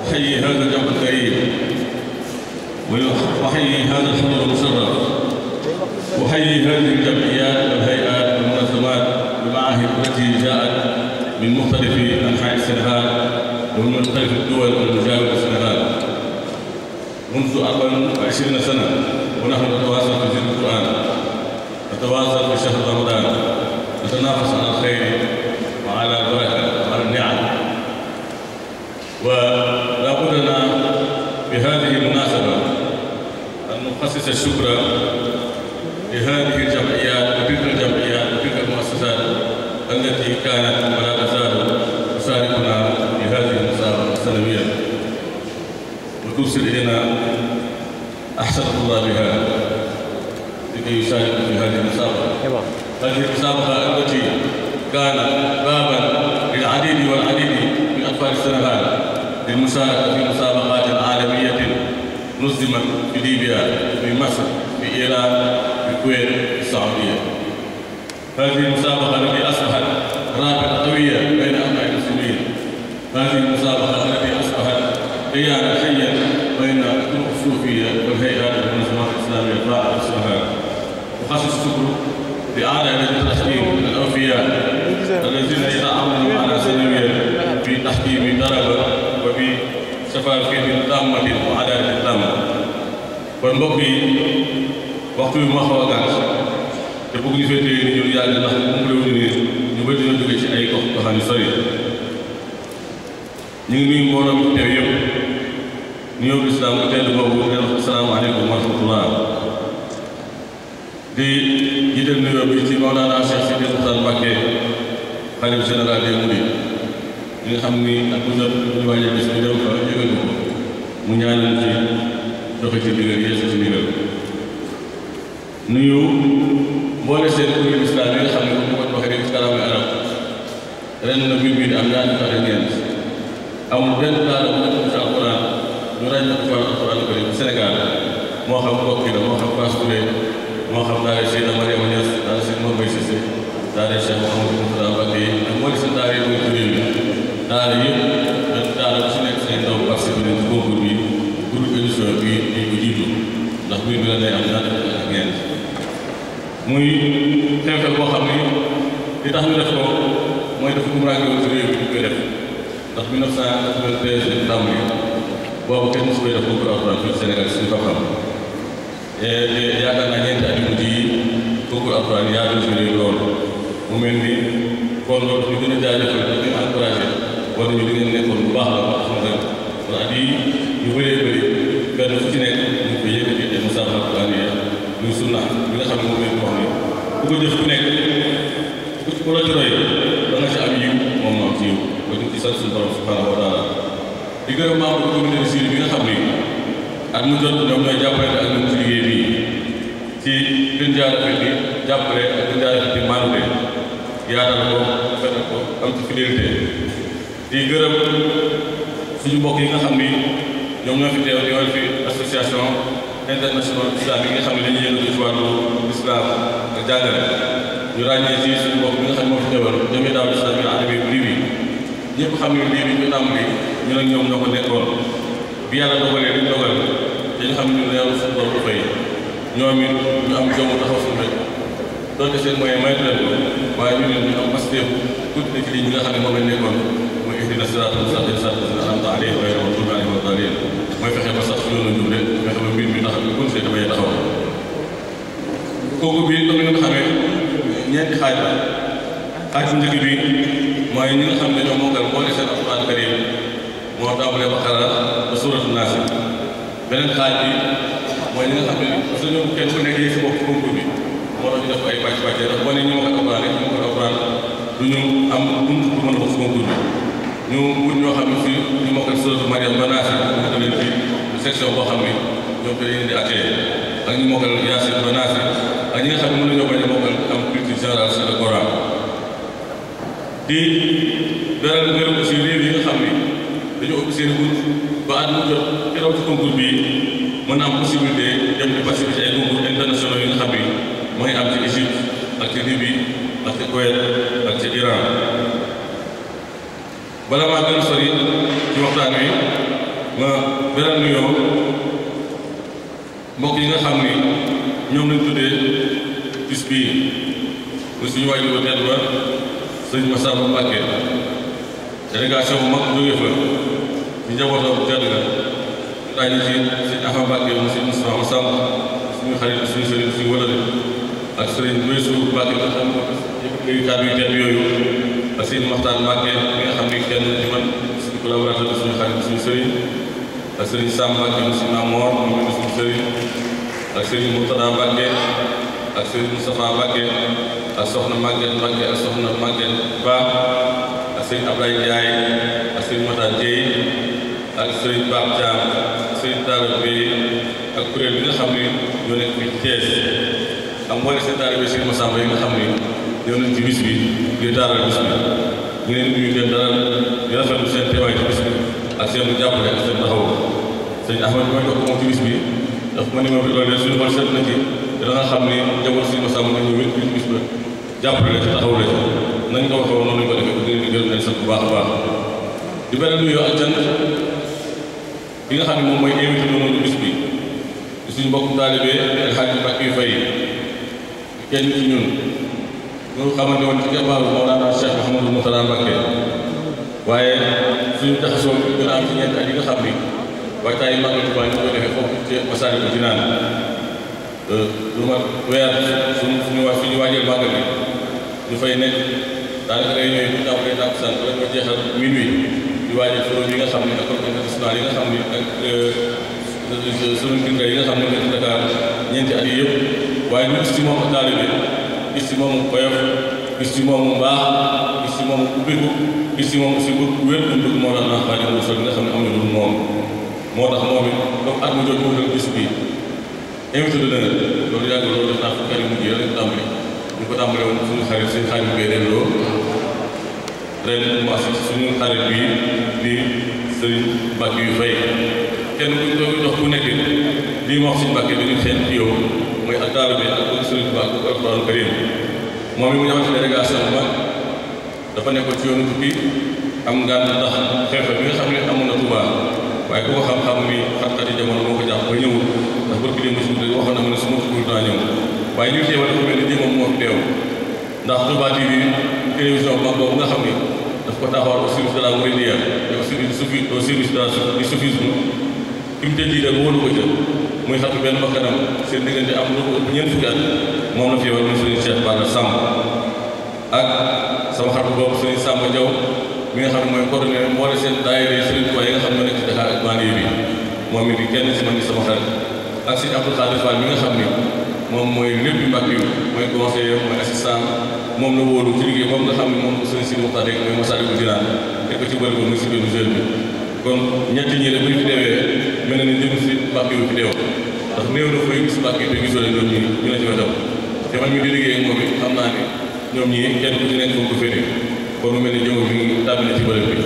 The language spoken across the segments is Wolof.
أحيي هذا الجمع الكريم وأحيي هذا الحضور المشرف أحيي هذه الجمعيات والهيئات والمنظمات والمعاهد التي جاءت من مختلف أنحاء السنغال ومن مختلف الدول المجاورة للسنغال منذ 24 سنة ونحن نتواصل في ذكر القرآن نتواصل في شهر رمضان نتنافس على الخير وعلى البركة وعلى النعم ولا بد لنا بهذه المناسبة أن نخصص الشكر لهذه الجمعيات وتلك الجمعيات وتلك المؤسسات التي كانت ولا تزال تشاركنا في هذه المسابقة السنوية وتوصل إلينا أحسن الله بها لكي يشاركوا في هذه المسابقة هذه المسابقة التي كانت بابا للعديد والعديد من أطفال السنغال للمشاركة في مسابقات عالمية نظمت في ليبيا في مصر في إيران في الكويت في السعودية هذه المسابقة التي أصبحت رابطة قوية بين أبناء المسلمين هذه المسابقة التي أصبحت قيانا حيا بين الطرق الصوفية والهيئات والمنظمات الإسلامية الفاعلة في السنغال وخصص الشكر لأعلى لجنة التحكيم الأوفياء الذين يتعاونون معنا سنويا في تحكيم درجة وفي شفافية تامة وعدالة تامة kon mbokk yi waxtu bi ma xaw a gàtt te bëgg ñu fee téye ni ñun yàlla ndax mu réew ni ñu bëri dina jóge ci ay gox goxaan yu sori ñu ngi nuyu mbooloo mi teew yëpp nuyoo bi islaam bu tedd boobu di wax asalaamaaleykum wa rahmatullah di jiital nuyoo bi ci Mawlana Cheikh Sidi Mokhtar Mbacké xalif général des Mourides ñi nga xam ni ak bu jot ñu wàññi bis bi dem fa yëgal ko mu ñaanal ci joxe ci ndigal yeesu ci ndigal nuyu mboole seen kuréel islam yi nga xam ne comme ni ko waxee rek ci kàllaama arab ren na mbir mi di am ñaari fan ak ñeent amul benn daara bu nekk ci alquran ñu ràññee ko ci wàllu alquran karim Sénégal moo xam kokki la moo xam Fass Touré moo xam daara Cheikh Mariama Niass daara Cheikh Mbaye Cissé daara Cheikh Mouhamadou Moustapha Mbacké ak mboole seen daara yi muy kuréel yi daara yëpp daara bu si nekk seen ndaw participé nañ ci concours bi groupe édition bi di ko jiitu ndax mbir mi la day am ñaari fan ak ñeent muy xew-xew boo xam ni li tax ñu def ko mooy dafa muraange woon ci réew bi ñu koy def ndax 1993 lañ tàmbali boobu kenn mosu koy def concours alxuraan fii Sénégal suñu xam-xam yaakaar naa ñeenti at yu mujj yi concours alxuraan yaa doon ci réew loolu mu mel ni kon loolu ñu gën a jaajëfal dañu encouragé war nañu di ngeen nekkoon bu baax la wax xam nga kon at yi ñu bëree bëri benn fu ci nekk ñu koy yëkkati ay musaabaqa alxuraan muy sunna bi nga xam ne moom lañ wax ni ku ko jëf ku nekk ku la ci roy da nga ci am yiw moom moo am ci yiw ba ñu ci sant suñu borom subhanahu wa taala di gërëm membre comité de suivi bi nga xam ni at mu jot ñoom ñooy jàppale ak ñun ci liggéey bii ci gën jaar rafet bi jàppale ak gën jaar rafet bi maanute yaatal ko fetal ko am ci fidélité di gërëm suñu mbokk yi nga xam ni ñoom ñoo fi teew di wal fi association international islam yi nga xam ne dañuy yëngatu ci wàllu islam ak jàngale ñu ràññee ci suñu mbokk bi nga xam ne moo fi teewal jëmi daaw islam yi adami bu lii bi ñëpp xam ne lii bi ñu tàmbali ñu nag ñoom ñoo ko nekkoon bi yàlla dogalee liñ dogal dañu xam ne ñu neew suñu borom fay ñoom it ñu am jom taxaw suñu rek doonte seen moyen maytu leen ko waaye ñu ne ñu am pasteef tuuti na ci lii ñi nga xam ne moom lañ nekkoon muy ihdina siraatal mustaqiim siraatal laziina an'amta alayhim ghayril maghduubi alayhim wa lad-daalliin mooy fexe ba sax yoonu njub de fexe ba mbir mi tax ñu continuer dafay taxaw kooku bi comme ni nga xamee ñeenti xaaj la xaaj bu njëkk bi mooy ñi nga xam ne ñoo mokkal boole seen alquran karim moo tàmbalee Baqara ba suuratu Naas beneen xaaj bi mooy ñi nga xam ne parce que ñoom kenn ku nekk yéeg si bopp concours bi moo tax ñu def ay pàcc pàcc ndax boo nee ñu mokkal alquran rek ñu mokkal alquran du ñu am bunt pour mën a bokk si concours bi ñu wut ñoo xam ne fii ñu mokkal suuratu Mariam ba Naas ñu ko leen fii section boo xam ne ñoom te leen di accueil ak ñu mokkal Yaasin ba Naas ak ñi nga xam ne mën nañoo bañ a mokkal am culture générale sur le Coran di beral ngërëm aussi réew yi nga xam ne dañu ubbi seen bunt ba at mu jot keroog ci concours bi mën a am possibilité dem di participer ci ay concours internationaux yi nga xam ne mooy am ci Égypte ak ci Libye ak ci Kuwait ak ci Iran bala maa gën a sori ci waxtaan wi ma beral nuyoo mbokk yi nga xam ni ñoom lañ tuddee bis bii muy suñu waajur bu tedd ba sëñ Massamba Mbacké délégation bu mag jógee fa ñu njabootam bu tedd ga daañu ci sëñ Ahmad Mbacké mu sëñ Moustapha Massamba suñu xarit suñu sëriñ suñu wëlale ak sëriñ Weesu Mbacké nga xam ne kàddu yu tedd yooyu ak sëñ Maxtaan Mbacké mi nga xam ne kenn ci man suñu collaborateur bi suñu xarit suñu sëriñ ak sëriñ Sam Mbacké mu sëñ Mamoor moom mi suñu sëriñ ak sëriñ Murtada Mbacké ak sëriñ Moustapha Mbacké ak soxna Maguette Mbacké ak soxna Maguette Ba ak sëriñ Ablaye Ndiaye ak sëriñ Mata Dieye ak sëriñ Pape Thiam ak sëriñ Talla Bey ak kuréel bi nga xam ne ñoo nekk fii ci Thiès ak mboole seen taalibe sëriñ Massamba yi nga xam ne ñëw nañ ci bis bi ngir taaral bis bi ñu leen nuyu leen dalal di rafetlu seen teewaay ci bis bi ak seen jàppale ak seen taxaw sëñ Ahmad bi ma jox ko moom ci bis bi daf ma ni ma loolu de suñu xol seet na ci te da nga xam ni njaboot sëriñ Massamba nga ñëw wét bis ba jàppale la ci taxaw la ci nañ ko waxee woon noonu lañ ko defee di leen di gërëm leen sant bu baax a baax di beneen nuyoo ak cant bi nga xam ne moom mooy invité noonu bis bi di suñu mbokk taalibe El Hadj Mbacké yu fay kenn ci ñun ñu xamante woon ci keppaaru Mawlana Cheikh Mouhamadou Mourtada Mbacké waaye suñu taxasoo gën a am ci ñeenti at yi nga xam ni waajtaay Màggal Tuubaa ñu koy defee foofu ci Masaalikul Jinaan lu mat weer suñu suñu waa suñu waajal màggal bi ñu fay nekk daanaka day ñëw bu ñu tàmbalee tàkkusaan wala ñu jeexal minuit di waajal forum yi nga xam ne ak international yi nga xam ne ak sunu mbir yi nga xam ne nekk Dakar ñeenti at yi yëpp waaye ñu gis ci moom ak taalibe gis ci moom koyof gis ci moom baax gis ci moom ubbiku gis ci moom aussi bëgg wér bu bëgg moo tax naa Xaadimu Rasuul nga xam ne am na lu moom moo tax moom it comme at mu jot mu dal bis bi invité d'honneur loolu yàgg loolu def naa fukki at yu mujj yi rek tàmbali ñu ko tàmbale woon suñu xarit suñu xarit bi ren loo ren mu assi suñu xarit bi di sëriñ Mbàkke yu fay kenn ku ñu dox ku nekk lii ma wax suñu Mbàkke dañu xeeñ ci yow mooy ak taalibe ak bëgg sëriñ Tuubaa ak Alxuraanu Kariim moom mi mu ñëwaat ci délégation bu mag dafa nekkoon ci yoonu tukki am ngànt ndax xew-xew bi nga xam ne amoon na Tuubaa waaye ku ko xam-xam ni xat-xat yi jamono moo ko jàpp ba ñëwul ndax bërki démb si waxoon na ma ne su ma tukkul daa ñëw waaye ñu teewal dafa mel ni jëmmam moo fi teew ndax Touba TV télévision bu mag boobu nga xam ni daf ko taxawal au service de la mouridiyya et au service au service du soufisme fi mu tëdd ba wóolu ko ca muy xatu benn bakkanam seen diggante am lu ko ëpp ñeent fukki at moom la fi yewal muy sëriñ Cheikh Balla Samb ak sama xarit boobu sëriñ Samba Diaw mi nga xam ne mooy coordonné mboole seen daayira sëriñ Tuubaa yi nga xam ne nekk ci Dakar ak banlieue bi moom it di kenn si man di sama xarit ak sëriñ Abdou Khadir Fall mi nga xam ni moom mooy lépp Mbàkke yu mooy conseiller mooy assistant moom la wóolu ci liggéey moom nga xam ne moom sëriñ Sidi Muxtaar rek mooy Masaalikul Jinaan teg ko ci bëri ko muy si benn jeune bi kon ñetti ñi rek bu ñu fi deewee mel na ni jëm si Mbàkke yu fi deew ndax néew na fooy gis Mbàkke te gisoo leen ñoom ñi ñu la ci wetam te man mi di liggéey ak moom it xam naa ni ñoom ñii kenn ku ci nekk foofu ko féete kon mu mel ni jëmm bi ngi tàbbi na ci bërëb bi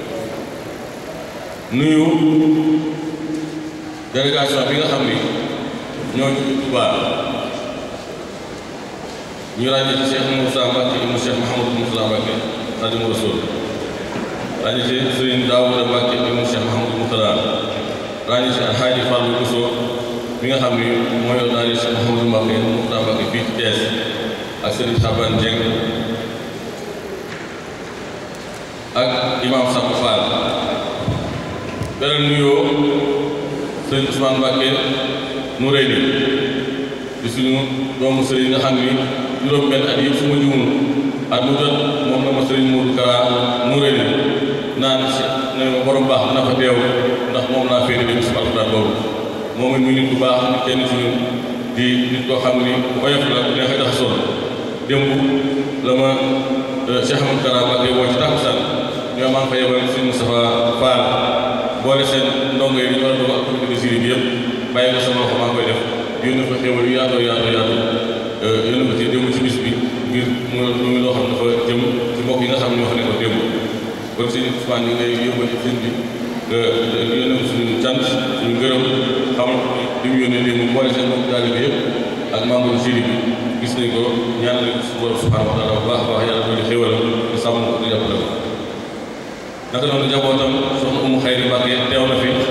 nuyu délégation bi nga xam ni ñoo ci Tuubaa ñu ràññee ci Cheikh Moussa Mbacke ibnu Cheikh Mouhamadou Moussa Mbacke Xaadimu Rasuul ràññee ci Serigne Daouda Mbacke ibnu Cheikh Mouhamadou Mourtada ràññee ci Alxaaji Fallou Bousso mi nga xam ni moo yor daal Cheikh Mouhamadou Mbacke Mourtada Mbacke fii ci Thiès ak Serigne Xaban Dieng ak Imam Sakho Fall beneen nuyoo Serigne Ousmane Mbacke nu rëy di suñu doomu sëriñ nga xam ni juróom benn at yëpp su ma juumul at mu jot moom la ma sëriñ Modou Kara mu rëy naan si ne ma borom baax na fa teew ndax moom laa féete dem si alxuraan boobu moom it muy nit bu baax nit kenn ci ñun di nit koo xam ni oyof la bu neex a jaxasoo démb la ma Cheikh Amadou Kara Mbacké woo ci tàkkusaan ñoo maa ngi fa yebal suñu Moustapha Fall boole seen ndongo yi ñu war a doog ak comité de jury bi yëpp bàyyi ko sama loxo maa ngi koy def yónni fa xéwal yu yaatoo yaatoo yaatoo yónni ko ci démb ci bis bi ngir mu mu loo xam ne dafa jëm ci mbokk yi nga xam ne ñoo fa nekkoon démb kon sëñ Ousmane ñu ngi lay yóbbal ci sëñ bi nga yónnee ko suñu cant suñu ngërëm xam li mu yónnee démb boole seen mbokk taalibe bi yëpp ak membre jury bi gis nañ ko ñaan nañ ko suñu borom subhanahu wa taala bu baax a baax yàlla doon xéwal di sàmm ko di jàppale ko naka noonu njabootam soxna Umu Xayri Mbàkke teew na fi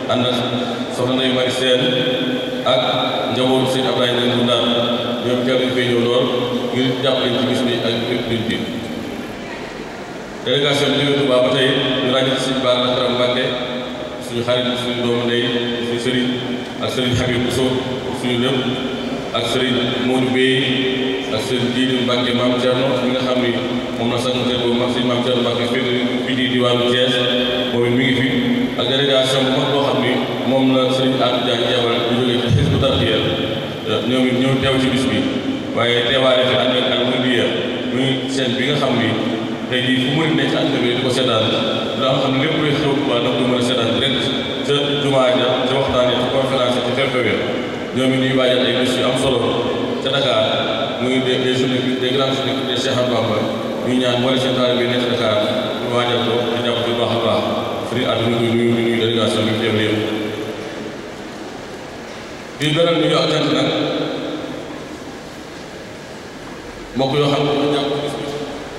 ànd ak soxna Ndeye Mari Seen ak njabootu sëñ Ablaye Ndeye Ndundaan ñoom jàpp nañ fay ñëw lool ngir jàppale ci bis bi ak lépp luñ bi délégation bi jógee Touba ba tey ñu ràññee ci sëñ Bara Lakram Mbàkke suñu xarit suñu doomu ndey suñu sëriñ ak sëriñ Habib Bousso suñu lépp ak sëriñ Modou Bey ak sëriñ Jiidi Mbàkke Maam Thierno mi nga xam ni moom la sax mu teg boobu mag sëñ Maam Thierno Mbàkke fii fii di diwaanu Thiès moom it mi ngi fi ak délégation bu mag boo xam ni moom la sëriñ Atou Diagne yabal ñu jógee ci Hizbut Tarqiyyah ñoom it ñëw teew ci bis bi waaye teewaale fi ànd ak ak Mouridiya muy seen bi nga xam ni tey jii fu mu nekk ci àdduna bi di ko seetaan daa nga xam ne lépp luy xew Tuubaa da ko mën a seetaan direct ca jumaa ja ca waxtaan ca conférence ca xew-xew ya ñoom it ñuy waajal ay bés yu am solo ca Dakar muy des des journées des grandes journées des Cheikh Ahmadou Bamba ñu ñaan boole seen taalibe bi nekk ca Dakar ñu waajal ko di jàpp ci baax a baax sëriñ àdduna koy nuyu di nuyu délégation bi teew yëpp di beral nuyu ak cant nag mbokk yoo xam ne ñu jàpp bis bi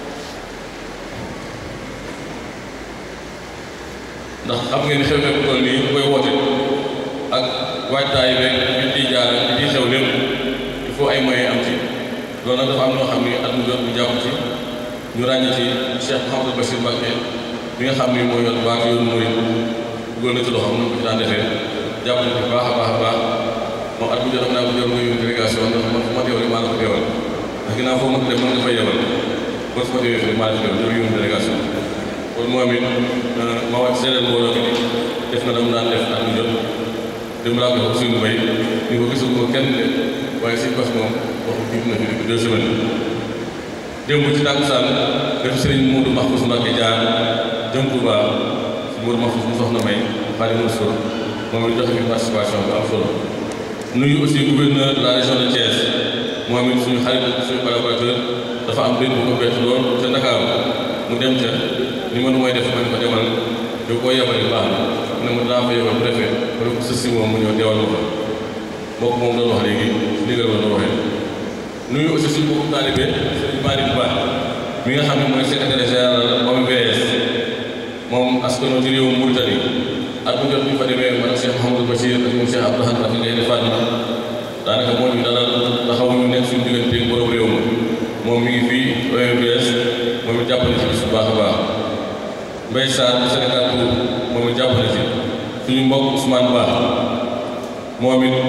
ndax xam ngeen ni xew-xew bu toll nii bu koy woote ak waajtaay beeg bi ciy jaar bi ciy xew lépp il faut ay moyens am ci loolu nag dafa am ñoo xam ni at mu jot bu jàpp ci ñu ràññee ci Cheikh Mouhamadou Bachir Mbacké bi nga xam ni mooy yor baatu yoonu murid dugal na ci loxoom na ko ci daan defee jàpp na ci baax a baax a baax moom at mu jot am naa ko jot nga yóbbu délégation ndax man fu ma teewal maa la ko teewal ndax ginnaaw foo mënta dem mën nga fay yebal kon su ma teewee fii maa la fi teewal ñoo yóbbu délégation kon moom it ma wax seedeel mbooloo bi def na dama daan def at mu jot dem laa ko suñu bay ni ko gisul ko kenn de waaye si bas moom waxu jiitu na fi depuis deux semaines démb ci tàkkusaan def sëriñ Modou Mahfous Mbacké jaar jëm Touba si Modou Mahfous mu soxna may Xaadimu Rasuul moom it joxe fi participation bu am solo nuyu aussi gouverneur de la région de Thiès moom it suñu xarit suñu collaborateur dafa am benn bu ko bett lool ca Ndakaaru mu dem ca ni ma nu mooy def ma ne ko demal yow koo yebale baax na mu ne ma daa fa yebal préfet ma ne ko sës si moom mu ñëw deewal ma fa mbokk moom doon wax léegi ndigal la doon waxee nuyu aussi suñu mbokku taalibe Sëriñ Malick Ba mi nga xam ne mooy secrétaire général OMVS moom askano ci réewum Mauritanie at bu jot bu ñu fa demee man ak Cheikh Mouhamadou Bachir ak ñoom Cheikh Abdou Rahman ngay defaat na daanaka moo ñu dalal taxaw ñu nekk suñu diggante borom réew ma moom mi ngi fii OMVS moom it jàpp na ci bis bu baax a baax Mbaye Sarr bu Sénégal pour moom it jàpp na ci suñu mbokk Ousmane Ba moom it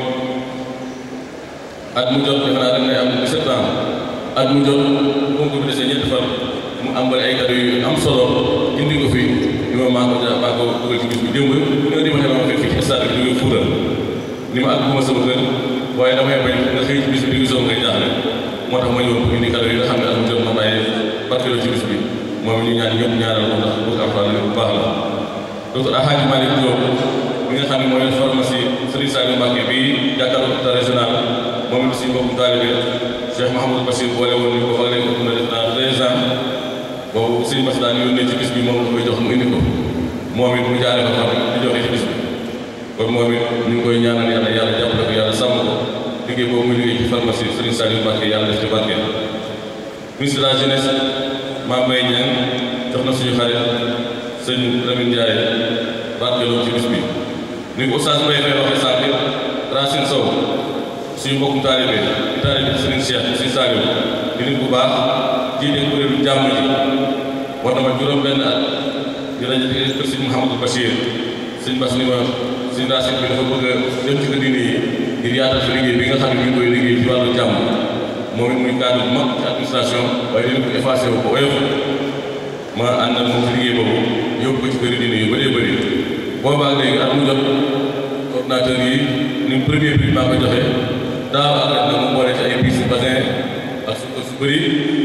at mu jot defe naa dañ lay am 17 ans at mu jot concours bi desee ñetti fan mu ambale ay cadeau yu am solo indi ko fi ni ma maa ko ja maa ko dugal ci bis bi démb ñoo di ma ma fekk fii ci stade bi jógee Fuuta ni ma ak bu ma sama kër waaye damay bañ nga xëy ci bis bi di gisoo ngay jaaxle moo tax ma ñëw pour indi cadeau yi nga xam ne at mu jot ma bàyyi barkeeloo ci bis bi moom ñu ñaan ñëpp ñaanal ko ndax bëgg alxuraan bu baax la docteur Alhaji Malick Diop mi nga xam ne mooy pharmacie Serigne Saliou Mbacké bi jàkkaarloo hôpital régional moom it suñu mbokku taalibe Cheikh Mahamadou Bassir boole woon ñu ko fa léegi ko def naa treize ans boobu sëñ Bass daan yónnee ci bis bi moom la koy jox mu indi ko moom it mu jaaree ko xam di joxe ci bis bi kon moom it ñu ngi koy ñaanal yàlla yàlla jàppale ko yàlla sàmm ko liggéey boobu muy liggéey ci pharmacie Serigne Saliou Mbacké yàlla def ci barke ministre de la jeunesse Mame Mbaye Niang jox na suñu xarit sëñ Lamine Ndiaye barkeeloo ci bis bi ni ko Oustaz Mbaye Faye waxee sànq Racine Sow suñu mbokkum taalibe di taalibe Serigne Cheikh Serigne Saliou di nit bu baax jiite kuréelu jàmm ji war na ma juróom benn at di rajo kër Serigne Mouhamadou Bachir Serigne Bass ni ma Serigne Racine bi dafa bëgg a dem ci kër diine yi ngir yaatal fi liggéey bi nga xam ne ñu ngi koy liggéey ci wàllu jàmm moom it muy cadre bu mag ci administration waaye dina ko effacé wu ko oyof ma ànd ak moom ci liggéey boobu yóbbu ko ci kër diine yu bëree bëri boobaa léegi at mu jot coordinateur yi ni premier prix maa ko joxe daaw ak ren nag mu boole ci ay bis basin ak su su bëri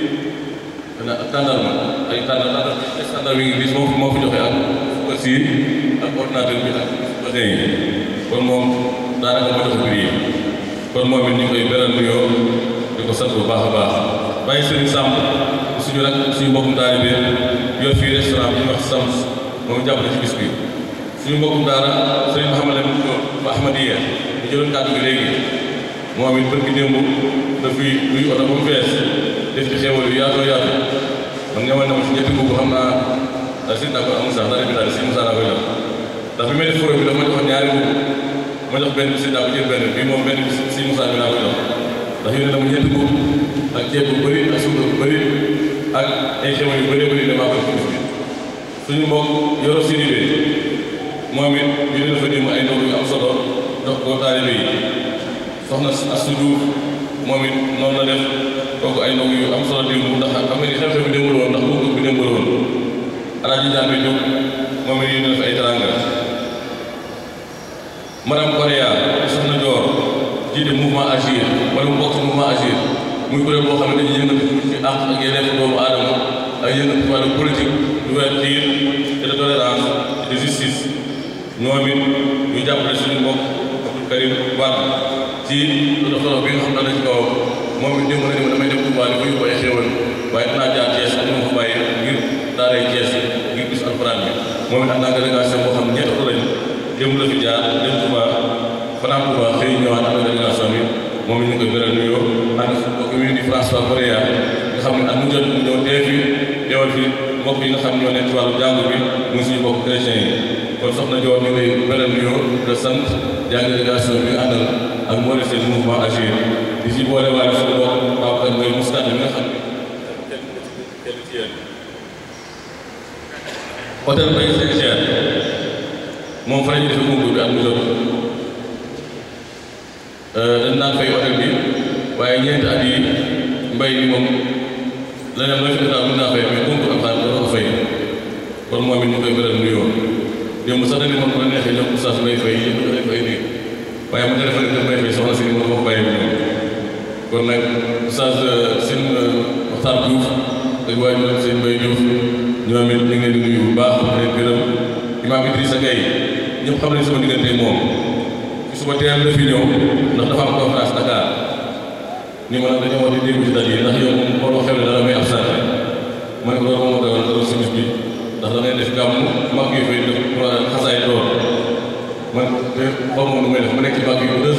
ak tàndarma ay tàndar tàndar ay tàndar mi ngi bis moo moo fi joxe ak sukkar si ak ordinateur bi ak basin yi kon moom daanaka moo joxe prix yi kon moom it ñu ngi koy beral nuyoo di ko sant bu baax a baax bàyyi Serigne Samb suñu rak suñu mbokkum taalibe yor fii restaurant bi ñuy wax Sams moom jàppale ci bis bi suñu mbokkum daara Serigne Mouhamed Lamine Diop ba Ahmadiyya ñu jëloon kàddu gi léegi moom it bërki démb dafay luy oto ba mu fees def ci xéewal yu yaatoo yaatu man ñamal na ma ci ñetti boobu xam naa daal si d'accord amul sax dara bi daal si Moussa laa koy jox ndax bi may def fure bi dafa ma joxoon ñaari mbubb ma jox benn bi si daa ko jël benn bii moom benn bi si Moussa bi laa ko jox ndax yéen dama ñetti mbubb ak ceeb bu bëri ak suukar bu bëri ak ay xemal yu bëri bëri damaa koy fi bi suñu mbokk yoro siribe moom it ñu ne dafa démb ay ndog yu am solo jox ko taalibe yi soxna Astou Diouf moom it noonu la def kooku ay ndog yu am solo démb ndax xam nga ni xew-xew bi démb la woon ndax concours bi démb la woon alaaji Jaame Jóob moom it ñu def ay teranga madame Korea soxna Joor jiite mouvement Agir wala mu bokk ci mouvement Agir muy kuréel boo xam ne dañuy yëngatu ci àq ak yeneen doomu aadama ak yëngatu ci wàllu politique d'ouverture et de tolérance et de justice ñoom it ñu jàppale suñu mbokk Abdou Karim Wade ci doxalin bi nga xam ne dañ ci kawam moom it démb na ni ma damay dem Touba di ko yóbbu ay xéewal waaye dinaa jaar Thiès ak ñu ma fa bàyyi ngir daaray Thiès ngir bis alxuraan bi moom it am naa délégation boo xam ne ñetti oto lañ démb la fi jaar dem Touba fanaan Touba xëy ñëwaat ak délégation bi moom it ñu koy beral nuyoo ànd mbokk mi di François Correa nga xam ne at mu jot mu ñëw tee fi teewal fi mbokk yi nga xam ñoo nekk ci wàllu jàng bi muy suñu mbokk chrétien yi kon soxna Dior ñu ngi lay beral nuyoo de sant jàng délégation bi nga àndal ak moo seen mouvement Agir di ci boole waaye suñu mbokk Babacar Mbaye Moustapha mi nga xam ne kenn ci yéen hôtel Baye Sénégal moom fa la ñuy defee concours bi at mu jot dañ naan fay hôtel bi waaye ñeenti at yi mbay bi moom leneen loo fi def daal mën naa fay mais concours am xaalis doo ko fay kon moom it ñu koy beral nuyoo démb sax dañu moom bu la neexee jox oustaz may fay yëpp dañ fay nii waaye mu téléphone daf may fay soxna si mën ko bàyyi ñoom kon nag oustaz seen waxtaan Diouf ak waaye ñoom seen Mbaye Diouf ñoom it ñu ngi leen di nuyu bu baax di leen gërëm imaam Idrissa Gueye ñëpp xam nañ sama diggante moom ci suba teel la fi ñëw ndax dafa am conférence Dakar ni ma nag dañoo war di déglu ci dal yi ndax yow moom boo xew ne dara may absenté ma ne ko loolu moo ma doon dara simis bi ndax da ngay def gàmmu mag yi fay def xasaay door man xaw ma nu may def ma nekk ci mag yi ba deux